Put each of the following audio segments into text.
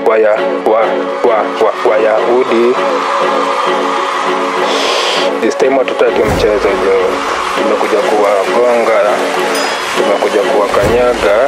waya wa wa wa wayahudi this time hatutaki mchezo jo tumekuja kuwagonga tumekuja kuwakanyaga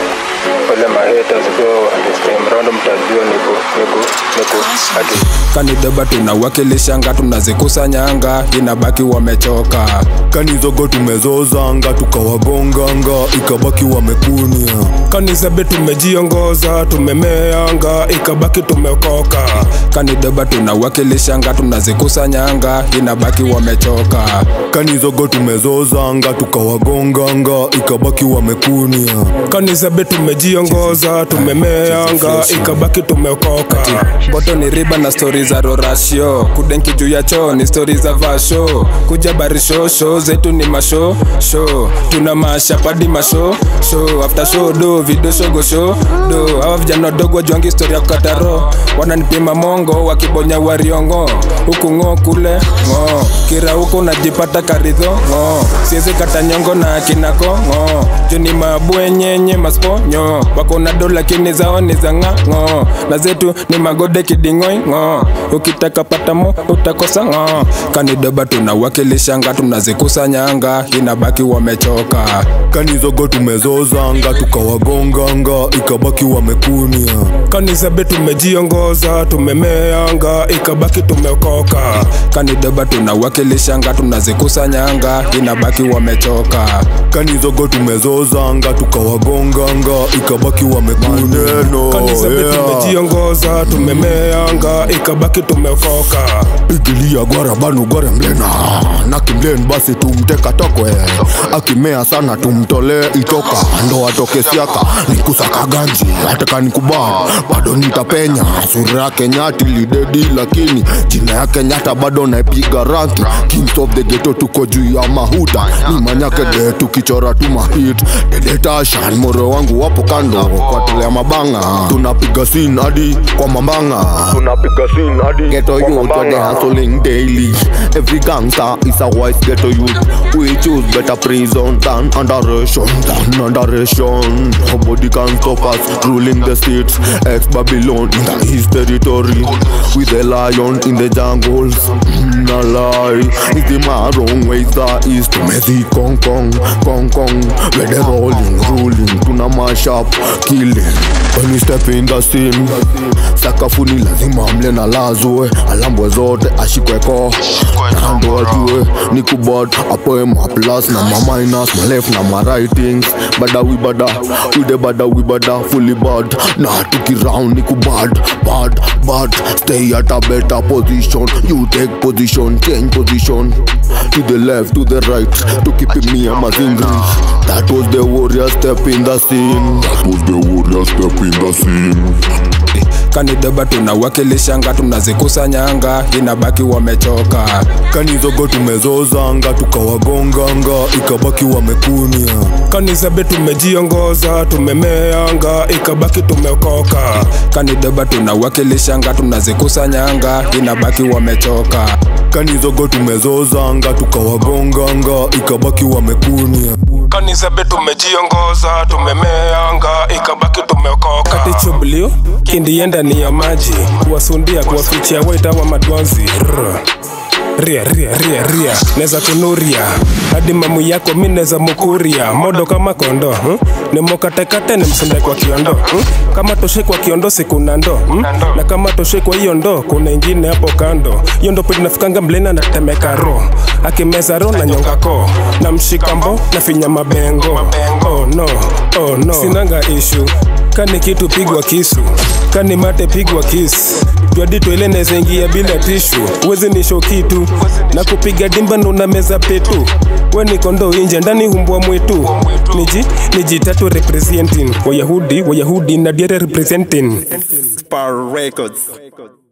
wale mahaters bro this time round mtajua niku niku niku ati kanideba tunawakilishanga tunazikusanyanga inabaki wamechoka kanizogo tumezozanga tukawagonganga ikabaki wamekunia kanisebe tumejiongoza tumemeanga ikabaki tumekoka kanideba tunawakilishanga tunazikusanyanga inabaki wamechoka kanizogo tumezozanga tukawagonganga ikabaki wamekunia kanisebe tumejiongoza tumemeanga ikabaki tumekoka boto ni riba na stori za rorasho kudenki juu ya choo ni stori za vasho kuja barisho sho zetu ni masho sho tuna mashapadi masho sho after show do video shogo sho do hawa vijana wadogo wajuangi stori ya kukataro wananipima mongo wakibonya wariongo huku ng'o kule ng'o kira huko unajipata karidho ng'o siezi kata nyongo na kinako ng'o juni mabwenyenye masponyo wako na do lakini zao ni za ng'o na zetu ni magode kiding'oi ng'o ukitaka patamo utakosa ng'o kanideba tunawakilishanga tunazikusanyanga inabaki wamechoka kanizogo tumezozanga tukawagonganga ikabaki wamekunia kanisebe tumejiongoza tumemeanga ikabaki tumekoka kanideba tunawakilishanga tunazikusanyanga inabaki wamechoka kanizogo tumezozanga tukawagonganga ikabaki wamekunia kanisebe yeah. tumejiongoza tumemeanga ikabaki tumekoka pigilia gwara banu gware mlena na kimlen basi tumteka tokwe akimea sana tumtolee itoka ndo atoke siaka nikusaka ganji ataka nikubaa bado nitapenya sura yake nyati lidedi lakini jina yake nyata bado naipiga ranki kings of the ghetto tuko juu ya mahuta ni manyake de tukichora tu mahit dedetashan moro wangu wapo kando kwatolea mabanga tunapiga sin hadi kwa mambanga tunapiga sin hadi ghetto youth they hustling daily every gangster is a wise ghetto youth we choose better prison than underration than underration nobody can stop us ruling the states ex babylon in the east territory with the lion in the jungles mm, a lie is the marong ways the east tumezi kong kong kong kong where they rolling ruling tuna mash up killing when we step in the scene sakafuni lazima mle na lazwe alambwe zote ashikweko nando ajue ni kubad apoe maplas na maminus malef na maritings bada wi bada wide bada wi bada fully bad na tukiround ni kubad bad bad stay at a better position you take position change position to the left to the right to keep me a mazingri that was the warrior step in the scene that was the warrior step in the scene kanideba tunawakilishanga tunazikusanyanga inabaki wamechoka kanizogo tumezozanga tukawagonganga ikabaki wamekunia kanisebe tumejiongoza tumemeanga ikabaki tumekoka kanideba tunawakilishanga tunazikusanyanga inabaki wamechoka kanizogo tumezozanga tukawagonganga ikabaki wamekunia kanisebe tumejiongoza tumemeanga ikabaki tumeokoka kati chublio kindienda ni ya maji kuwasundia kuwafichia waita wa madwanzi Rrr. ria ria ria ria neza kunuria hadi mamu yako mi neza mukuria modo kama kondo hmm? nimokatekate nimsunde kwa kiondo hmm? kama toshe kwa kiondo sikuna ndo hmm? na kama toshe kwa hiyo ndo kuna ingine hapo kando hiyo ndo pili nafikanga mlena natemeka ro akimeza ro na nyonga ko na mshikambo na finya mabengo oh no oh no sinanga ishu kani kitu pigwa kisu kani mate pigwa kisu twadi twele nezengia bila tishu uwezi nisho kitu na kupiga dimba ndo na meza petu we ni kondo inje ndani humbwa mwitu niji niji tatu representing wayahudi wayahudi na diere representing Spar Records.